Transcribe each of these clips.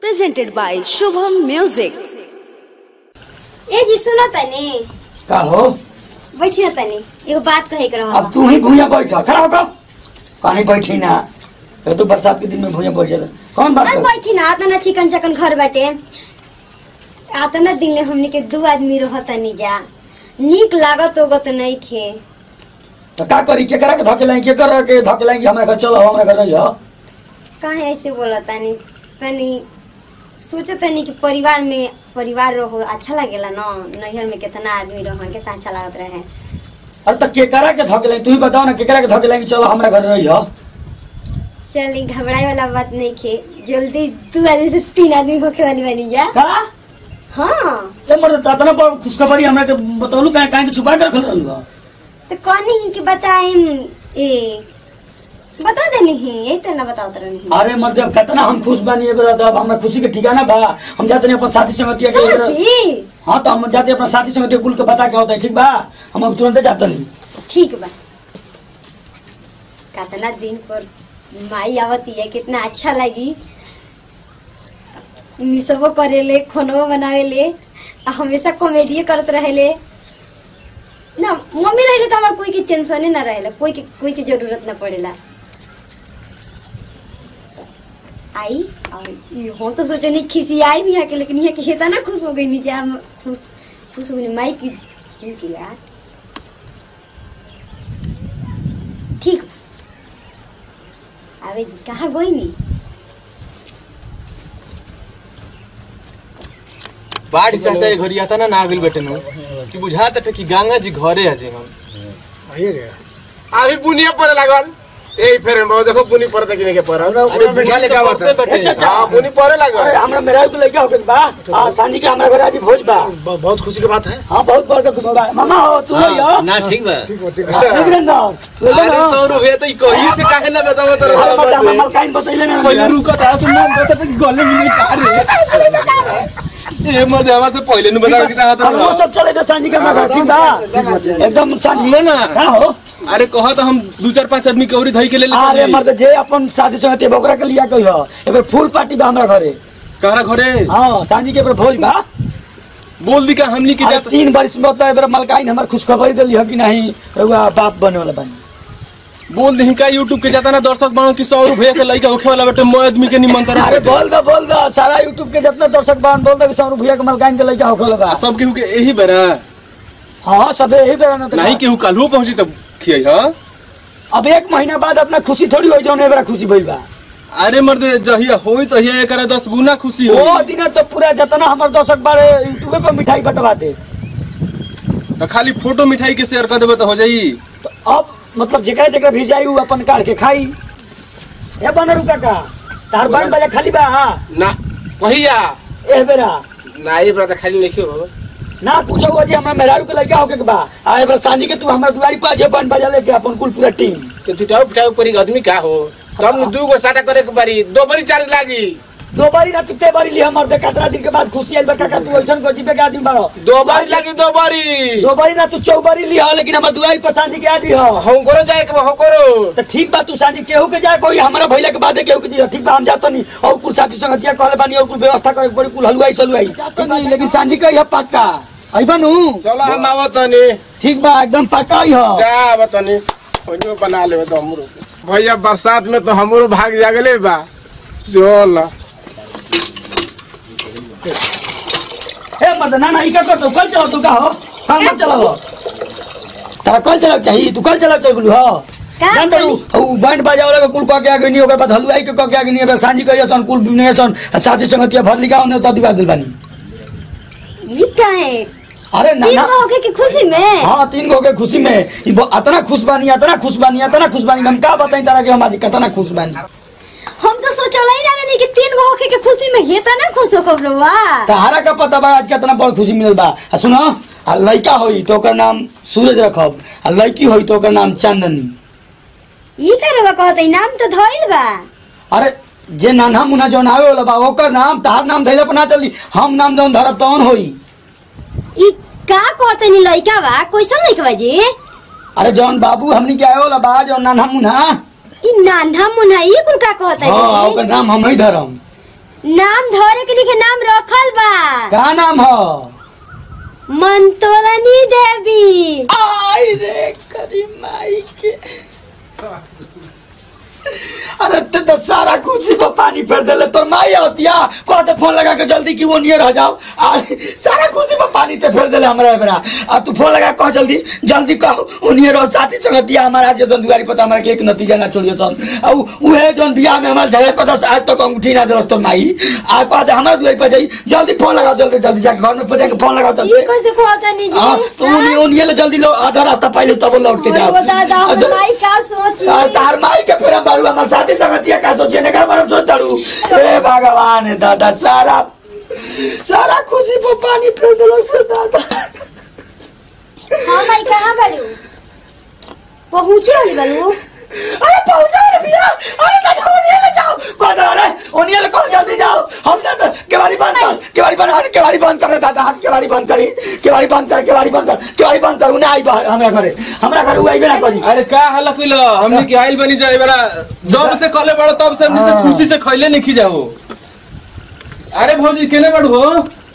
presented by Shubham Music. ए जी सुनो तनी का हो बैठियो तनी एगो बात कहे के अब रहो तू ही भूया बैठ खड़ा होकर कहीं बैठी ना तो तू बरसात के दिन में भूया बैठ जाता कौन बात अरे कर बैठी ना आता ना चिकन चकन घर बाटे आता ना दिन में हमनी के दू आदमी रह तनी जा नीक लागत होगत नहीं खे तो का करी के करा के धके लाइन के करा के धके लाइन हमरा घर चलो हमरा घर रहियो काहे ऐसे बोला तनी तनी सोचे तनी कि परिवार में परिवार रहो अच्छा लगेला ना नैहर में कितना आदमी रहो कितना अच्छा लागत रहे अरे तो के करा के धके लाइन तू ही बताओ ना के करा के धके लाइन चलो हमरा घर रहियो चल ई घबराए वाला बात नहीं खे जल्दी दू आदमी से तीन आदमी होके वाली बनी जा का हाँ ते मर तना पर खुशखबरी हमरा के बतौलू काहे काहे के छुपा के रखल रहलू हो तो कौन ही कि बताएम ए बता देनी ही यही तो ना बताओ तो नहीं अरे मर जब कितना हम खुश बानी एबरा तो अब हमरा खुशी के ठिकाना बा हम जाते नहीं अपन साथी संगतिया के एबरा- सच्ची हाँ तो हम जाते अपना साथी संगतिया कुल के बता के होता है ठीक बा हम अब तुरंत जाते नहीं ठीक बा कितना दिन पर माई आवती है कितना अच्छा लगी मिसबो करेले खानो बनावेले आ हमेशा कॉमेडी करत रहेले ना मम्मी रहेले तो हमार कोई के टेंशने ना रहेला कोई के कोई के जरूरत ना पड़ेला आई और ये हम तो सोचे नहीं खिसी आई भी यहाँ के लेकिन यहाँ के हेता ना खुश हो गई नीचे हम खुश खुश हो गई माई की सुन के यार ठीक आवे दी कहाँ गई नी बाढ़ चाचा के घरी आता ना ना आगल बेटे नु कि बुझाता था कि गंगा जी घरे आजे हम आइए गया अभी पुनिया पर लागल यही फेर में देखो पुनी पर तक के पर अरे बैठा ले गावत पड़ते ए बेटे चाचा हां पुनी पर अरे लागल हमरा मेरा को लइका होके बा हां सांझी के हमरा घर आज भोज बा ब- बहुत खुशी की बात है हां बहुत बड़का खुशी बा मामा हो तू हो यो ना ठीक बा ठीक हो ठीक हाँ, है वीरेंद्र तू हो अरे ना सौ रुपया तो ई कहीं से काहे ना बतावत अरे मत हम रहो हमर काइन बतैले ना पहले रुका था सुन ना बता तो गले में का रे ए मत हवा से पहले न बताओ कितना हाथ हम वो सब चले जा सांझी के हमरा घर ठीक बा एकदम सांझी सुनो ना का हो अरे कहा तो हम दो चार पांच आदमी के औरी धई के ले ले अरे चली। मर्द जे अपन साथी संगति बकरा के लिया कहियो एबर फुल पार्टी बा हमरा घरे कहरा घरे हां सांझी के एबर भोज बा बोल दी का हमनी के अरे जात तीन वर्ष में तो एबर मलकाइन हमर खुशखबरी देली हो कि नहीं रउआ बाप बने वाला बनी बोल दी का यूट्यूब के जाता ना दर्शक बाणो कि सौ रुपया के लइका होखे वाला बेटे मैं आदमी के निमंत्रण अरे बोल दो बोल दो सारा यूट्यूब के जितना दर्शक बान बोल दो कि सौ रुपया के मलकाइन के लइका होखल बा सब केहू के यही बेरा हाँ सबे यही बेरा ना तो नहीं केहू काल्हू पहुंची तब खियाई हां अब एक महीना बाद अपना खुशी थोड़ी हो जाओ एबरा खुशी भइल बा अरे मर्दे जहिया होई तहिया एकरा दस गुना खुशी वो हो दिन तो पूरा जितना हमर दर्शक बारे यूट्यूब पे मिठाई बंटवा दे तो खाली फोटो मिठाई के शेयर कर देबे तो हो जाई तो अब मतलब जेकरा जेकरा भी जाई उ अपन काढ़ के खाई ए बनरू काका तार बन बजा खाली बा हाँ ना कहिया ए बेरा ना ये बड़ा खाली नहीं हो ना पूछो हुआ जी हमरा मेहरारू के लड़का होके के बा आ एबरा सांझी के तू हमरा दुआरी पर जे बन बजा लेके अपन कुल पूरा टीम तो टूटाओ पिटाओ परी आदमी का हो तब न दू गो साटा करे के बारी दो बारी चार्ज लागी दो बारी ना तुते बारी लिया मर दे कतरा दिन के बाद खुशी आइल बा काका तू ऐसन को जीपे के आदमी बारो दो बारी लागी दो बारी दो बारी ना तू चौबारी लिया लेकिन हमर दुआरी पर सांझी के आदि हो हम करो जाए के हो करो तो ठीक बा तू सांझी केहू के जाए कोई हमरा भइला के बाद केहू के जी ठीक बा हम जातो नहीं और कुल साथी संगतिया कहले बानी और कुल व्यवस्था करे के पड़ी कुल हलवाई सलवाई जातो नहीं लेकिन सांझी के यह पक्का आइबा नु चलो हम आवत नहीं ठीक बा एकदम पक्का ही हो जा बतानी ओइनो बना लेबे तो हमरो भैया बरसात में तो हमरो भाग जागले बा चल ए मर्द ना ना ई का करतो कल चलाओ तू का हो कल मत चलाओ तारा कल चलाओ चाहिए तू कल चलाओ चाहिए बोलू हो का जान दरू उ बैंड बाजा वाला के कुल कह के आगे नहीं ओकर बाद हलवाई के कह के आगे नहीं अब सांझी करिए सन कुल बिने सन साथी संगतिया भर लिगाओ ने तो दिवा दिल बानी ये क्या है अरे ना तीन ना गो होके की खुशी में हाँ तीन गो के खुशी में ई बो- अतना खुश बानी अतना खुश बानी अतना खुश बानी हम का बताई तारा के हम आज कितना खुश बानी हम तो सोचल ही ना नहीं कि तीन गो होके के खुशी में हे त ना खुश हो कबरुआ तहारा का पता बा आज कितना बड़ खुशी मिलल बा आ सुनो आ लड़का होई तो ओकर नाम सूरज रखब आ लड़की होई तो ओकर नाम चांदनी ई करवा कहत है नाम तो धइल बा अरे जे नाना मुना जौन आवे वाला बा ओकर नाम तहार नाम धैले पर ना चली हम नाम जौन धरब तौन होई ई का कहत है लइका बा कैसन लइका बा जी अरे जौन बाबू हमनी के आवे वाला बा जौन नाना मुना ई नान्हा मुन्हा ई कुल का कहत हाँ है ओकर नाम हम ही धरम नाम धरे के लिखे नाम रखल बा का नाम हो मंतोरनी देवी आई रे करी माई के अरे ते तो सारा कुर्सी पर पानी फेर देले तोर माई होतिया कहते फोन लगा के जल्दी कि वो नियर हो जाओ आ सारा कुर्सी पर पानी ते फेर देले हमरा बेरा आ तू फोन लगा के कह जल्दी जल्दी कह वो नियर हो साथी संग दिया हमारा जे दुआरी पता हमरा के एक नतीजा ना छोड़ियो तन आ उ उहे जोन बियाह में हमार झगड़ा कदस आज तक अंगूठी ना देलस तोर माई आ कहते हमरा दुआरी पर जाई जल्दी फोन लगाओ जल्दी जल्दी जाके घर में पहुंच के फोन लगाओ ई जल्दी कैसे कहता नहीं जी हाँ, तो उन्हीं उन्हीं ले जल्दी लो आधा रास्ता पहले तब लौट के जाओ ओ दादा हमर अच्छा, माई का सोची आ, तार माई के फेरा बारू हमार साथी संगतिया का सोचिए ने कर बारू सोच तारू ए भगवान है दादा सारा सारा खुशी पर पानी फेर देलो से दादा हाँ माई कहाँ बाड़ू पहुँचे वाली बालू अरे पहुंचा रे भैया अरे दादा उन्हीं ले जाओ को दो अरे उन्हीं ले कौन जल्दी जाओ हम तो केवाड़ी बंद कर केवाड़ी बंद अरे केवाड़ी बंद कर रे दादा हाथ केवाड़ी बंद करी केवाड़ी बंद कर केवाड़ी बंद कर केवाड़ी बंद कर उन्हें आई बाहर हमरा घरे हमरा घर उ आइबे ना करी अरे का हल्ला कइलो हमनी के आइल बनी जाए बेरा जब से कले बड़ो तब से हमनी से खुशी से खइले नहीं जाओ अरे भौजी केने बड़ू हो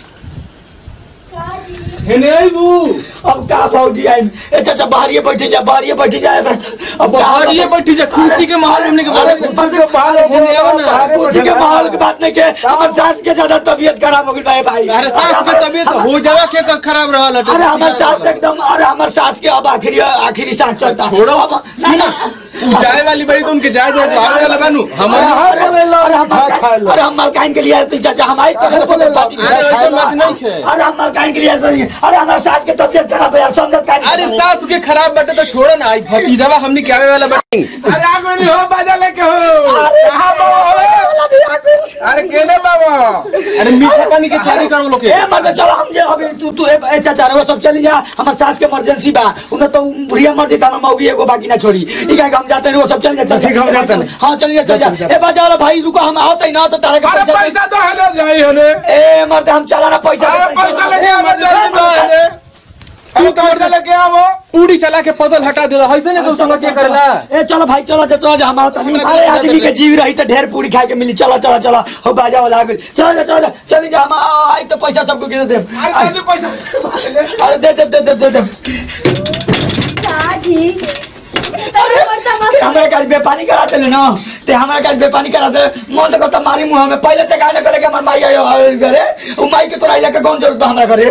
हेने आइबू अब का भौजी आई ए चाचा बाहरिए बैठी जा बाहरिए बैठी जा अब बाहर ये बैठी जा खुशी के माहौल में हमनी के अरे बैठ बस के बाहर हो हेने आओ ना। बाहर हो खुशी के माहौल की बात नहीं के हमार सास के ज्यादा तबीयत खराब हो गई भाई भाई अरे सास के तबीयत हो जावा के का खराब रहल हटे अरे हमार सास एकदम अरे हमार सास के अब आखिरी आखिरी सांस चलता छोड़ो अब सुना तू जाए वाली बड़ी तो उनके जाए दे आवे वाला बानू हमर हाँ, बोले लो, अरे हम खा खा लो। अरे हम मलकाइन के लिए आए थे चाचा हम आई अरे बोले लो, अरे ऐसा बात नहीं है अरे हम मलकाइन के लिए आए थे अरे हमारे सास के तबीयत खराब है यार समझत का अरे सास के खराब बटे तो छोड़ो ना आई भतीजावा हमनी के आवे वाला बटे अरे आगो नहीं हो बाजा लेके हो कहाँ बाबा हो अरे केने बाबा अरे मीठा पानी के तैयारी करो लोग के ए मतलब चलो हम जे अभी तू तू ए ए चाचा रे वो सब चली जा हमार सास के इमरजेंसी बा उन्हें तो बुढ़िया मर देता हम मौगी एगो बाकी ना छोड़ी ई का हम जाते हैं वो सब चल जा ठीक, हम जाते हैं। हां चलिए चल जा ए बाजा वाला भाई रुको हम आओ तई ना तो तारे के अरे पैसा पैसा तो है ना जाई होने ए मर्द हम चला ना पैसा अरे पैसा लेके आओ जल्दी तो है तू पैसा लेके आओ पूरी चला के पदल हटा दे ऐसे नहीं तो समझ के करेला ए चलो भाई चलो चलो चलो हमारा तनी अरे आदमी के जीव रही तो ढेर पूरी खाए के मिली चलो चलो चलो हो बाजा वाला आ गइल चलो जा चलो जा चली जा हम आ- आई तो पैसा सबको गिने दे अरे जल्दी पैसा अरे दे दे दे दे दे दे दादी अरे ते हमरा काज बेपानी करा देले न ते हमरा काज बेपानी करा दे मन तो करता मारी मुंह में पहले ते काहे न करे के हमर माई आयो आयो घरे उ माई के तोरा इला के कौन जरूरत बा हमरा घरे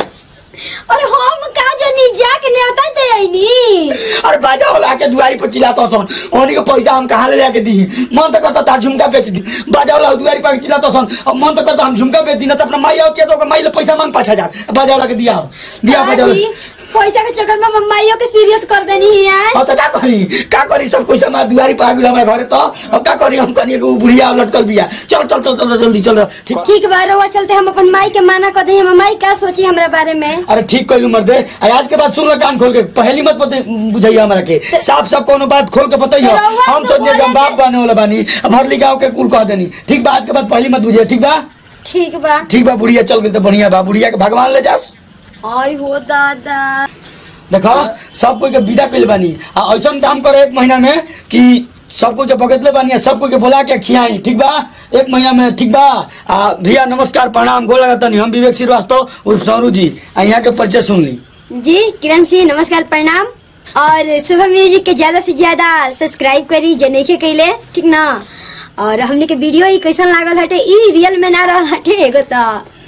अरे हम का जनी जाके नेवता दे आईनी अरे बाजा वाला के दुआरी पर चिल्लाता सन ओनी के पैसा हम कहाँ ले जाके दी मन तो करता ता झुमका बेच दी बाजा वाला दुआरी पर चिल्लाता सन अब मन तो करता हम झुमका बेच दी ना तो अपना माई आओ के तो माई ले पैसा मांग पाँच हजार बाजा वाला के दिया दिया बाजा दादी वाला पैसा के चक्कर में मम्माइयों के सीरियस कर देनी है यार हाँ तो का करी का करी सब कुछ हमारे दुआरी पर आ गेल हमारे घरे तो अब का करी हम कनी एगो बुढ़िया लटकल बिया चल चल चल चल जल्दी चल ठीक ठीक बा रहुआ चलते हम अपन माई के माना कर दे हम माई का सोची हमरा बारे में अरे ठीक कहलू मर्दे आ आज के बाद सुन लो कान खोल के पहली मत बते बुझाइए हमरा के साफ साफ कोनो बात खोल के बताइए तो रउआ हम तो सोचने कि हम बोले बाप बने वाला बानी अब हर गाँव के कुल कह देनी ठीक बा आज के बाद पहली मत बुझिए ठीक बा ठीक बा ठीक बा बुढ़िया चल गई तो बढ़िया बा बुढ़िया के भगवान ले जास आई हो दादा देखो सब कोई के विदा कइल बानी आ ऐसा काम करे एक महीना में कि सब कोई के बगतले बानी आ सब कोई के बोला के खियाई ठीक बा एक महीना में ठीक बा आ भैया नमस्कार प्रणाम गोल लगतनी हम विवेक श्रीवास्तव उर्फ सौरू जी आ यहाँ के परिचय सुन ली जी किरण सिंह नमस्कार प्रणाम और सुबह म्यूजिक के ज्यादा से ज्यादा सब्सक्राइब करी जनेखे कैले ठीक ना और हमने के वीडियो ही कैसन लागल हटे ई रियल में ना रहल हटे एगो तो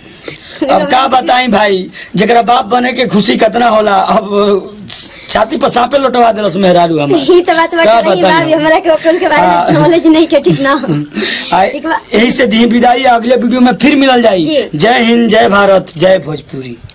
अब का बताई भाई जरा बाप बने के खुशी कितना होला अब छाती पर सांपे लौटवा दिलस मेहरारू हम ई तो बात का बात नहीं बताई भाभी हम? हमरा के ओकन के बारे हाँ। में नॉलेज नहीं के ठीक ना आ, ठीक बा यही से दी विदाई अगले वीडियो में फिर मिलल जाई जी। जय हिंद जय भारत जय भोजपुरी